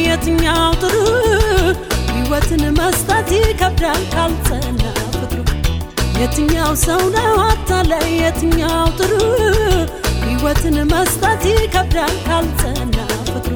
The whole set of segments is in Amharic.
የትኛው ጥሩ ሕይወትን መስጠት ይከብዳል ካልጸና ፍቅሩ የትኛው ሰው ነው አታላይ የትኛው ጥሩ ሕይወትን መስጠት ይከብዳል ካልጸና ፍቅሩ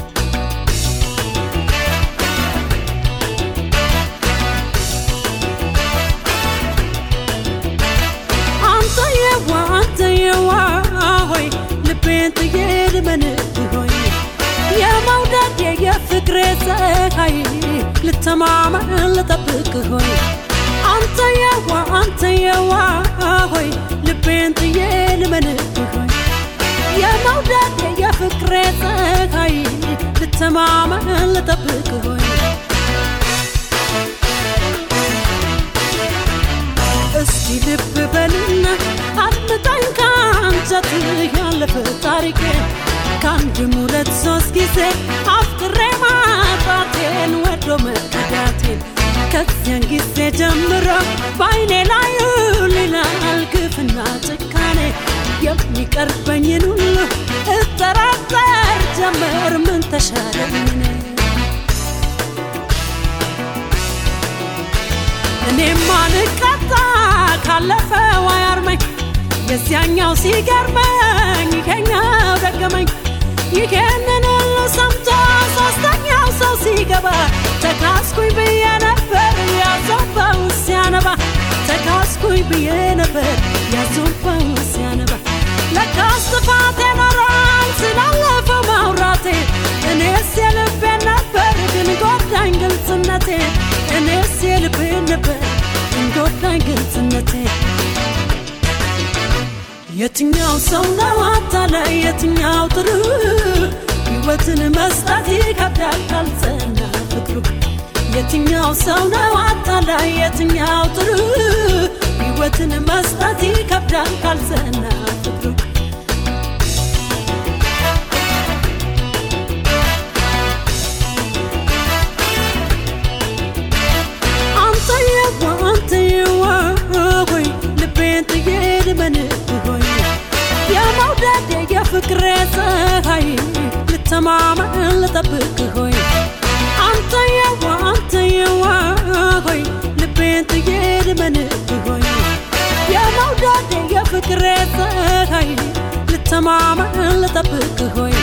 አንተ የዋ አንተ የዋ ሆይ ልቤን ጥዬ ልመንህ ሆይ የመውደድ የፍቅሬ ፀሐይ ልተማመን ልጠብቅ ሆይ አንተ የዋ አንተ የዋ ሆይ ልቤን ጥዬ ልመንህ ሆይ የመውደድ የፍቅሬ ፀሐይ ልተማመን ልጠብቅ ሆይ እስቲ ልብ በልና አድምጠኝ ከአንጀትህ ያለፈ ታሪኬ ከአንድም ሁለት ሶስት ጊዜ አፍቅሬ ማጣቴን ወዶ መከዳቴን ከዚያን ጊዜ ጀምሮ በአይኔ ላይ ይላል ግፍና ጭካኔ የሚቀርበኝን ሁሉ እጠራጠር ጀመር ምን ተሻለኝ እኔ እኔማ ልቀጣ ካለፈው አያርመኝ የዚያኛው ሲገርመኝ ይሄኛው ደገመኝ ይሄንን ሁሉ ሰምቶ ሶስተኛው ሰው ሲገባ ተካስኩኝ ብዬ ነበር ያዞባው ሲያነባ ተካስኩኝ ብዬ ነበር ያዞባው ሲያነባ ለካስ ጥፋቴ ኖሯል ስላለፈው ማውራቴ እኔስ የልቤን ነበር ግን ጎዳኝ ግልጽነቴ እኔስ የልቤን ነበር ግን ጎዳኝ ግልጽነቴ የትኛው ሰው ነው አታላይ የትኛው ጥሩ ሕይወትን መስጠት ይከብዳል ካልጸና ፍቅሩ የትኛው ሰው ነው አታላይ የትኛው ጥሩ ሕይወትን መስጠት ይከብዳል ካልጸና ፍቅሩ አንተ የዋ አንተ የዋ ሆይ ልቤን ጥዬ ልመንህ ሆይ የመውደድ የፍቅሬ ፀሐይ ልተማመን ልጠብቅ ሆይ አንተ የዋ አንተ የዋ ሆይ ልቤን ጥዬ ልመንህ ሆይ የመውደድ የፍቅሬ ፀሐይ ልተማመን ልጠብቅ ሆይ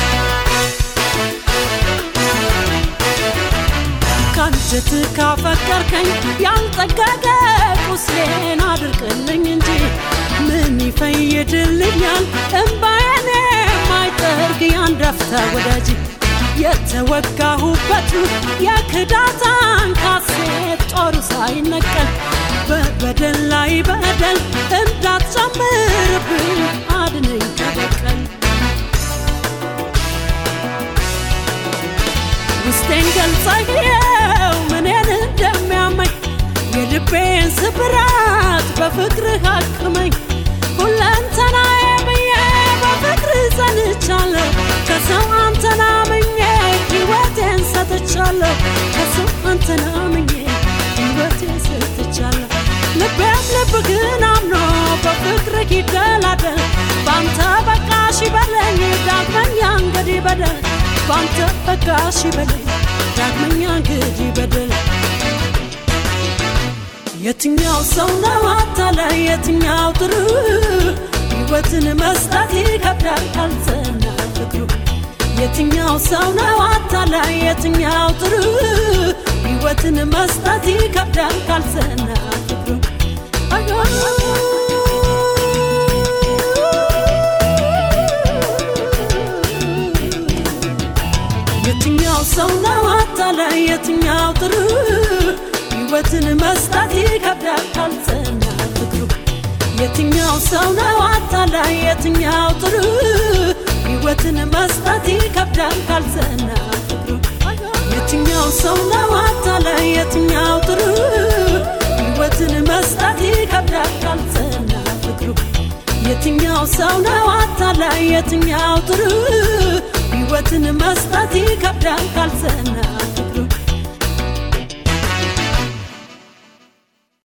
ካንጀት ካፈቀርከኝ ያልጠገገ ቁስሌን አድርቅልኝ እንጂ ምን ይፈይድልኛል እምባዬን የማይጠርግ ያንድ አፍታ ወዳጅ የተወጋሁበቱ የክዳት አንካሴት ጦሩ ሳይነቀል በበደል ላይ በደል እንዳትጨምርብኝ አድነኝ ከበቀል ውስጤን ገልጸው ምንን እንደሚያመኝ የልቤን ስብራት በፍቅርህ አክመኝ ሁለንተናዬ ብዬ በፍቅርህ ጸንቻለሁ ከሰው አንተን አምኜ ሕይወቴን ሰጥቻለሁ ከሰው አንተን አምኜ ሕይወቴን ሰጥቻለሁ ልቤም ልብ ግን አምኖ በፍቅርህ ይደላደል ባንተ በቃሽ በለኝ ዳግመኛ እንግዲህ በደል ባንተ በቃሽ በለኝ ዳግመኛ እንግዲህ በደል የትኛው ሰው ነው አታላይ የትኛው ጥሩ ሕይወትን መስጠት ይከብዳል ካልጸና ፍቅሩ የትኛው ሰው ነው አታላይ የትኛው ጥሩ ሕይወትን መስጠት ይከብዳል ካልጸና ፍቅሩ የትኛው ሰው ነው አታላይ የትኛው ጥሩ ሕይወትን መስጠት ይከብዳል ካልጸና ፍቅሩ የትኛው ሰው ነው አታላይ የትኛው ጥሩ ሕይወትን መስጠት ይከብዳል ካልጸና ፍቅሩ የትኛው ሰው ነው አታላይ የትኛው ጥሩ ሕይወትን መስጠት ይከብዳል ካልጸና ፍቅሩ የትኛው ሰው ነው አታላይ የትኛው ጥሩ ሕይወትን መስጠት ይከብዳል ካልጸና ፍቅሩ